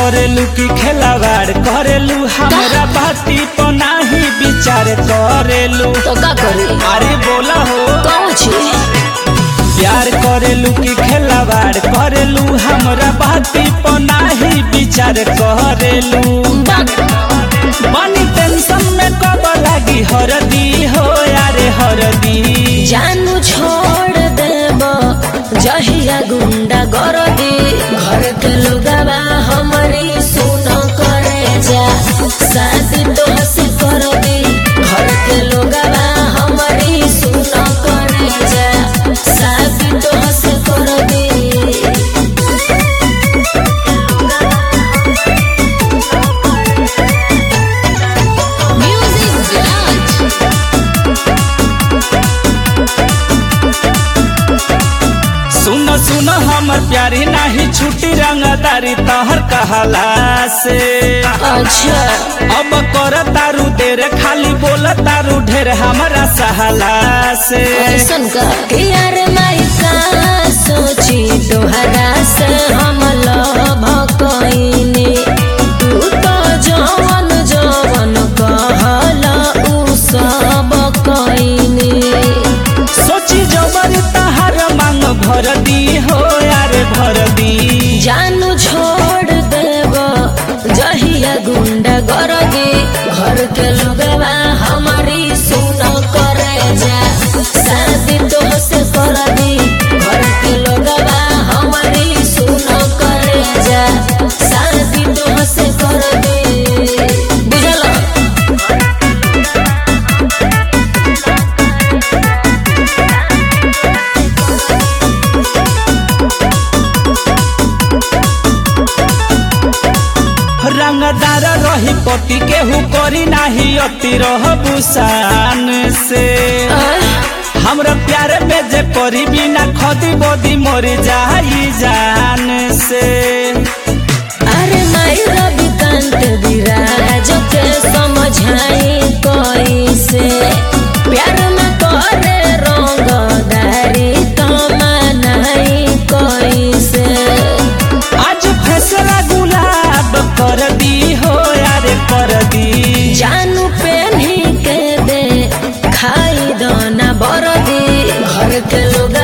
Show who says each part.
Speaker 1: करेलू की खेलावाड़ करेलू हमरा बाती पर नाही विचार करेलू
Speaker 2: तो का करी
Speaker 1: अरे बोला हो
Speaker 2: कौन छी
Speaker 1: प्यार करेलू की खेलावाड़ करेलू हमरा बाती पर नाही विचार करेलू बनी टेंशन में कब लागी हरदी हो यारे हरदी
Speaker 2: जानू छोड़ देब जहिया गुंडा गरदी घर के लोगवा हमारी सुन करे जा शादी तो से कर दी घर के लोगवा हमारी सुन करे जा शादी तो से कर दी म्यूजिक ब्लास्ट
Speaker 1: सुन सुन हमर प्यारी नाही छुट्टी रंगदारी तहर कहला से
Speaker 2: अच्छा
Speaker 1: अब कर तारू देर खाली बोल तारू ढेर हमरा सहला से
Speaker 2: ऐसन का कि यार माई का सोची तोहरा से हम लभ कइनी तू तो जवन जवन कहला उ सब कइनी
Speaker 1: सोची जबर तहार मांग भर दी हो यारे भर दी
Speaker 2: जानू छोड़ देब जहिया गुंडा गरदी घर के लोगवा हमारी सुन करे जा शादी तो से कर दी घर के लोगवा हमारी सुन करे जा शादी तो से कर दी बुझल
Speaker 1: रंगदार रही पति केहू करी नाही अति रह बुसान से हमरा प्यार में जे परी बिना खदी बदी मर जाई जान से
Speaker 2: अरे माई रवि कांत विराज के समझाई कैसे प्यार न करे रंगदारी तमनाई कैसे
Speaker 1: आज फैसला गुलाब कर दी हो यारे कर दी
Speaker 2: जानू पेन्ही के दे खाई दाना बरदी घर के लोग